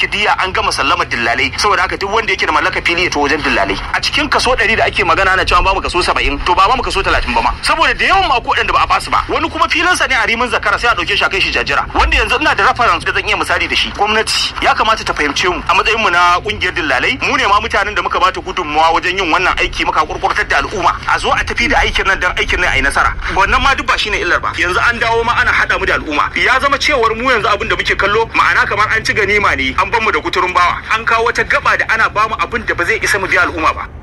ɗauki diya an gama sallamar dillalai saboda haka duk wanda yake da mallaka fili ya to wajen dillalai a cikin kaso ɗari da ake magana ana cewa ba mu kaso saba'in to ba ba mu kaso talatin ba ma saboda da yawan mako waɗanda ba a basu ba wani kuma filinsa ne a rimin zakara sai a ɗauke shi a kai shi jajjira wanda yanzu ina da reference da zan iya misali da shi gwamnati ya kamata ta fahimce mu a matsayin mu na kungiyar dillalai mu ne ma mutanen da muka bata gudunmawa wajen yin wannan aiki muka kurkurtar da al'umma a zo a tafi da aikin nan dan aikin nan a yi nasara wannan ma duk ba shine illar ba yanzu an dawo ma ana haɗa mu da al'umma ya zama cewar mu yanzu abin da muke kallo ma'ana kamar an ci ganima ne an ban mu da kuturun bawa an kawo wata gaba da ana bamu abin da ba zai isa mu biya al'umma ba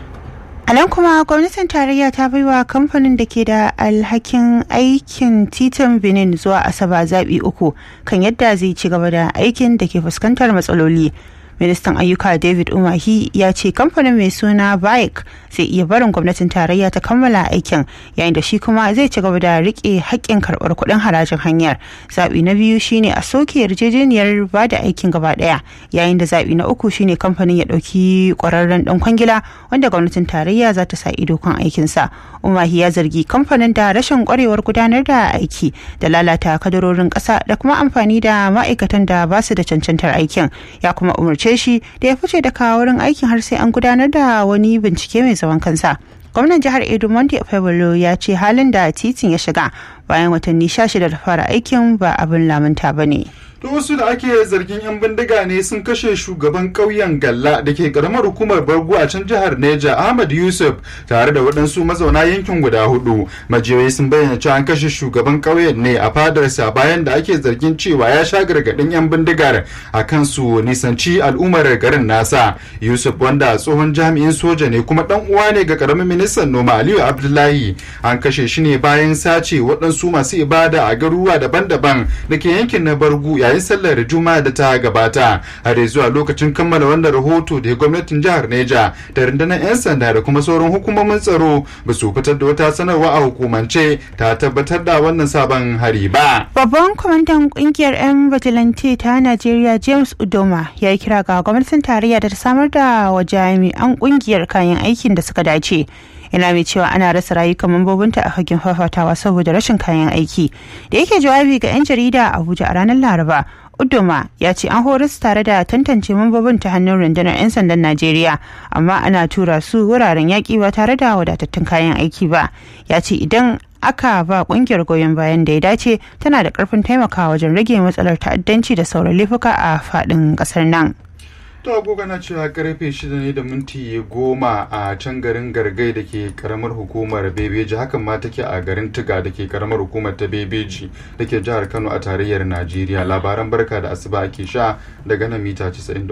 A nan kuma gwamnatin tarayya ta baiwa kamfanin da ke da alhakin aikin titin Benin zuwa Asaba zaɓi uku kan yadda zai ci gaba da aikin da ke fuskantar matsaloli. ministan ayyuka david umahi ya ce kamfanin mai suna bike zai iya barin gwamnatin tarayya ta kammala aikin yayin da shi kuma zai ci gaba da rike haƙƙin karɓar kuɗin harajin hanyar zaɓi na biyu shine a soke yarjejeniyar ba da aikin gaba ɗaya yayin da zaɓi na uku shine kamfanin ya ɗauki ƙwararren ɗan kwangila wanda gwamnatin tarayya za ta sa ido kan aikinsa umahi ya zargi kamfanin da rashin ƙwarewar gudanar da aiki da lalata kadarorin ƙasa da kuma amfani da ma'aikatan da ba su da cancantar aikin ya kuma umarci umarce shi da ya fice daga wurin aikin har sai an gudanar da wani bincike mai zaman kansa gwamnan jihar edo monday febolo ya ce halin da titin ya shiga bayan watanni 16 da fara aikin ba abin lamunta ba ne to wasu da ake zargin 'yan bindiga ne sun kashe shugaban ƙauyen galla da ke karamar hukumar bargu a can jihar neja ahmad yusuf tare da waɗansu mazauna yankin guda hudu majiyoyi sun bayyana cewa an kashe shugaban ƙauyen ne a fadarsa bayan da ake zargin cewa ya sha gargaɗin 'yan bindigar a kan su nisanci al'ummar garin nasa yusuf wanda tsohon jami'in soja ne kuma ɗan uwa ne ga karamin ministan noma aliyu abdullahi an kashe shi ne bayan sace waɗansu masu ibada a garuruwa daban-daban da ke yankin na bargu yayin sallar juma'a da ta gabata har zuwa lokacin kammala wannan rahoto da gwamnatin jihar neja da rundunar 'yan sanda da kuma sauran hukumomin tsaro ba su fitar da wata sanarwa a hukumance ta tabbatar da wannan sabon hari ba babban kwamandan kungiyar 'yan vigilante ta najeriya james udoma ya yi kira ga gwamnatin tarayya da ta samar da wa jami'an kungiyar kayan aikin da suka dace yana mai cewa ana rasa rayukan mambobinta a fagen fafatawa saboda rashin kayan aiki da yake jawabi ga 'yan jarida a abuja a ranar laraba udoma ya ce an horas tare da tantance mambobin ta hannun rundunar 'yan sandan najeriya amma ana tura su wuraren yaƙi ba tare da wadatattun kayan aiki ba ya ce idan aka ba kungiyar goyon bayan da ya dace tana da karfin taimakawa wajen rage matsalar ta'addanci da sauran laifuka a faɗin ƙasar nan. To agogo na cewa karfe shida ne da minti goma a can garin Gargai da ke karamar hukumar Bebeji hakan ma take a garin Tiga da ke karamar hukumar ta Bebeji da ke jihar Kano a tarayyar Najeriya labaran barka da asuba ake sha daga nan mita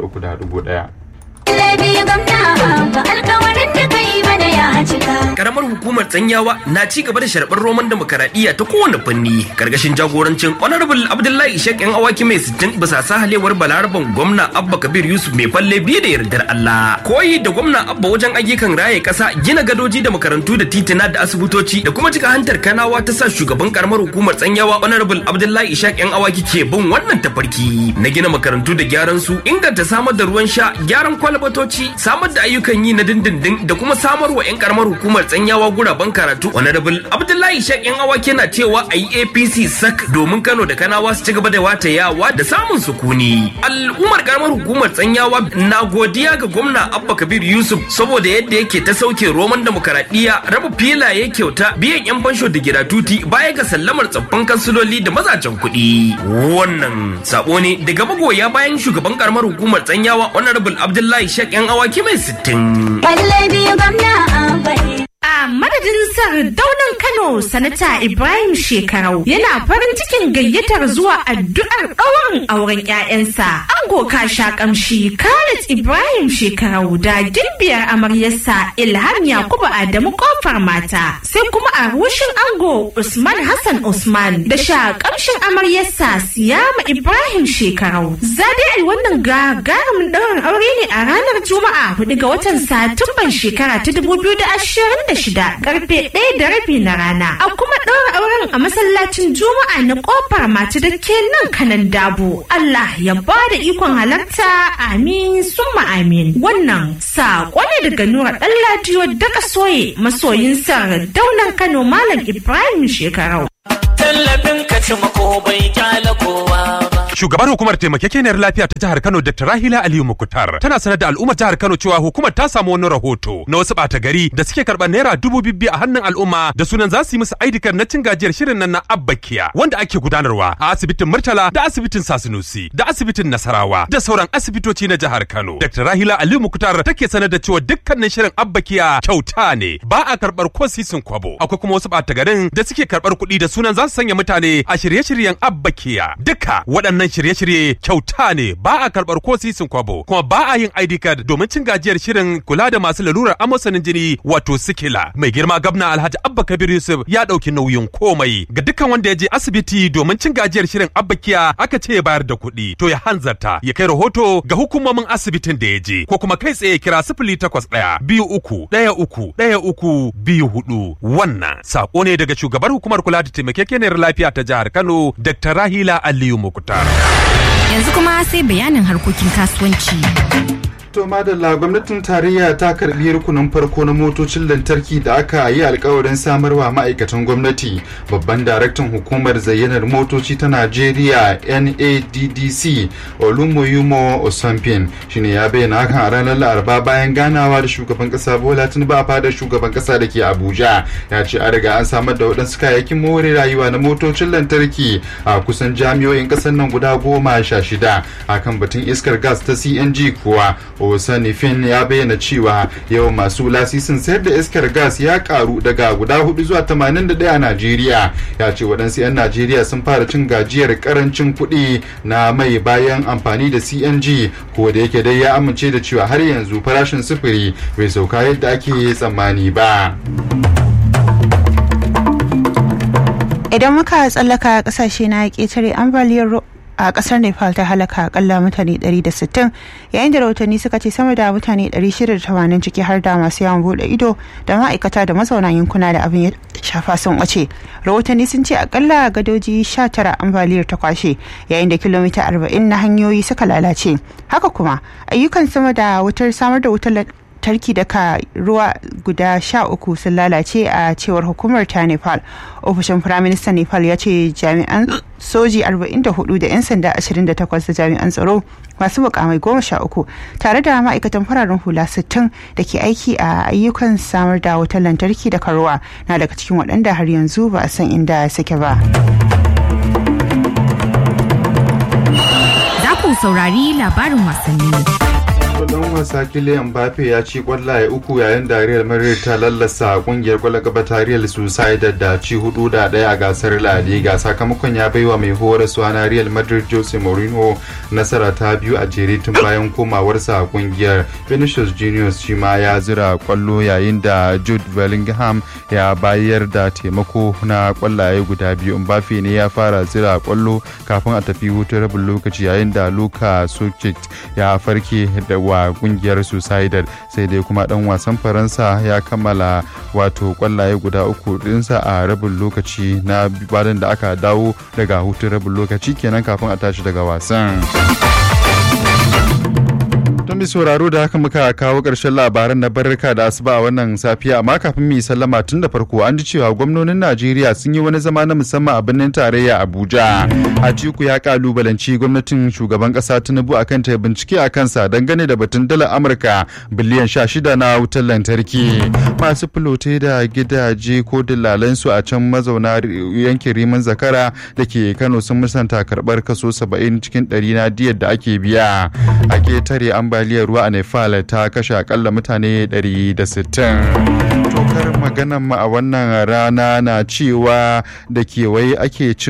93.1. Karamar hukumar Tsanyawa na ci gaba da sharɓar roman demokaradiyya ta kowane fanni karkashin jagorancin Honorable Abdullahi Ishaq yan awaki mai sittin bisa sahalewar balaraban gwamna Abba Kabir Yusuf mai falle biye da yardar Allah. Koyi da gwamna Abba wajen ayyukan raye ƙasa gina gadoji da makarantu da titina da asibitoci da kuma cika hantar kanawa ta sa shugaban karamar hukumar Tsanyawa Honorable Abdullahi Ishaq yan awaki ke bin wannan tafarki na gina makarantu da gyaran su inganta samar da ruwan sha gyaran kwalbatoci samar da ayyukan yi na dindindin da kuma samar wa 'yan karamar hukumar tsanyawa guraben karatu honorable abdullahi shek yan awake na cewa a yi apc sak domin kano da kanawa su ci gaba da watayawa da samun sukuni al'ummar karamar hukumar tsanyawa na godiya ga gwamna abba kabir yusuf saboda yadda yake ta sauke roman demokaradiyya raba filaye kyauta biyan 'yan fansho da giratuti baya ga sallamar tsaffin kansiloli da mazajen kuɗi wannan sabo ne daga magoya bayan shugaban karamar hukumar tsanyawa honorable abdullahi shek yan awaki mai sittin. A madadin daunan Kano sanata Ibrahim Shekarau yana farin cikin gayyatar zuwa addu'ar ɗaurin auren 'ya'yansa. Ango kasha kamshi Khalid Ibrahim Shekarau da gimbiyar amaryarsa Ilham Yakubu Adamu kofar mata. Sai kuma a rushin ango Usman Hassan Usman da sha kamshin amaryarsa Siyama Ibrahim Shekarau. Zadai wannan gagarumin ɗaurin aure ne a ranar Juma'a 4 ga watan Satumban shekara ta 2020 shida karfe ɗaya da rabi na rana a kuma ɗaura auren a masallacin juma'a na ƙofar mata da ke nan kanan dabo Allah ya ba da ikon halarta amin summa amin wannan saƙo ne daga nura ɗan ladiyo daga soye masoyin sa daunan kano malam ibrahim shekarau tallafin ka ci mako bai kyala kowa ba Shugabar hukumar taimakekeniyar lafiya ta jihar Kano Dr. Rahila Aliyu Mukutar tana sanar da al'ummar jihar Kano cewa hukumar ta samu wani rahoto na wasu ɓata gari da suke karɓar naira dubu bibbi a hannun al'umma da sunan za su yi musu aidikar na cin gajiyar shirin nan na Abbakiya wanda ake gudanarwa a asibitin Murtala da asibitin Sasinusi da asibitin Nasarawa da sauran asibitoci na jihar Kano. Dr. Rahila Aliyu Mukutar take sanar da cewa dukkanin shirin Abbakiya kyauta ne ba a karɓar ko sisin kwabo. Akwai kuma wasu ɓata garin da suke karɓar kuɗi da sunan za su sanya mutane a shirye-shiryen Abbakiya. Duka waɗannan shirye-shirye kyauta ne ba a karɓar ko sisin kwabo kuma ba a yin ID card domin cin gajiyar shirin kula da masu lalurar amosanin jini wato sikila. Mai girma gabna Alhaji Abba Kabir Yusuf ya ɗauki nauyin komai ga dukkan wanda ya je asibiti domin cin gajiyar shirin Abbakiya aka ce ya bayar da kuɗi to ya hanzarta ya kai rahoto ga hukumomin asibitin da ya je ko kuma kai tsaye kira sifili takwas ɗaya biyu uku ɗaya uku ɗaya uku biyu hudu wannan sako ne daga shugabar hukumar kula da taimakekeniyar lafiya ta jihar Kano Dr. Rahila Aliyu Mukutar. Yanzu kuma sai bayanin harkokin kasuwanci. To madalla gwamnatin tarayya ta karbi rukunin farko na motocin lantarki da aka yi alkawarin samarwa ma'aikatan gwamnati babban daraktan hukumar zayyanar motoci ta Najeriya NADDC Olumuyimo Osampin shine ya bayyana hakan a ranar Laraba bayan ganawa da shugaban kasa Bola Tinubu a fadar shugaban kasa da ke Abuja ya ce an riga an samar da waɗansu kayayyakin more rayuwa na motocin lantarki a kusan jami'o'in ƙasar nan guda goma sha shida akan batun iskar gas ta CNG kuwa Osanifin ya bayyana cewa yawan masu lasisin sayar da iskar gas ya karu daga guda hudu zuwa 81 a Najeriya. Ya ce waɗansu 'yan Najeriya sun fara cin gajiyar karancin kuɗi na mai bayan amfani da CNG ko da yake dai ya amince da cewa har yanzu farashin sufuri bai sauka yadda ake tsammani ba. Idan muka tsallaka kasashe na ƙetare ambaliyar a kasar nepal ta halaka akalla mutane 160 yayin da rahotanni suka ce sama da mutane 680 ciki har da masu yawon bude ido da ma'aikata da mazauna yankuna da abin ya shafa sun wace rahotanni sun ce akalla gadoji 19 ambaliyar ta kwashe yayin da kilomita 40 na hanyoyi suka lalace haka kuma ayyukan sama da wutar samar da wutar tarki daga ruwa guda sha uku sun lalace a cewar hukumar ta nepal ofishin firaministan nepal ya ce jami'an soji 44 da 'yan sanda 28 da jami'an tsaro masu mukamai goma sha uku tare da ma'aikatan fararen hula 60 da ke aiki a ayyukan samar da wutar lantarki da karuwa na daga cikin waɗanda har yanzu ba a san inda suke ba. Za ku saurari labarin wasanni. dan wasa Kylian Mbappe ya ci kwallaye uku yayin da Real Madrid ta lallasa kungiyar kwallon gaba ta Real Sociedad da ci hudu da daya a gasar La Liga sakamakon ya baiwa mai horaswa na Real Madrid Jose Mourinho nasara ta biyu a jere tun bayan komawarsa a kungiyar Vinicius Junior shi ma ya zira kwallo yayin da Jude Bellingham ya bayar da taimako na kwallaye guda biyu Mbappe ne ya fara zira kwallo kafin a tafi hutun rabin lokaci yayin da Luka Sukic ya farke da wa kungiyar suicidal sai dai kuma dan wasan faransa ya kammala wato kwallaye guda uku dinsa a rabin lokaci na bayan da aka dawo daga hutun rabin lokaci kenan kafin a tashi daga wasan Don bi sauraro da haka muka kawo ƙarshen labaran na barka da asuba a wannan safiya amma kafin mu yi sallama tun da farko an ji cewa gwamnonin Najeriya sun yi wani zama na musamman a birnin tarayya Abuja. Atiku ya kalubalanci gwamnatin shugaban ƙasa Tinubu akan ta bincike a kansa dangane da batun dalar Amurka biliyan sha shida na wutar lantarki. Masu filote da gidaje ko dillalansu a can mazauna yankin Riman Zakara da ke Kano sun musanta karɓar kaso saba'in cikin ɗari na diyar da ake biya. A ketare ambaliyar ruwa a Nepal ta kashe akalla mutane 160. Tokar maganan mu a wannan rana na cewa da kewaye ake cin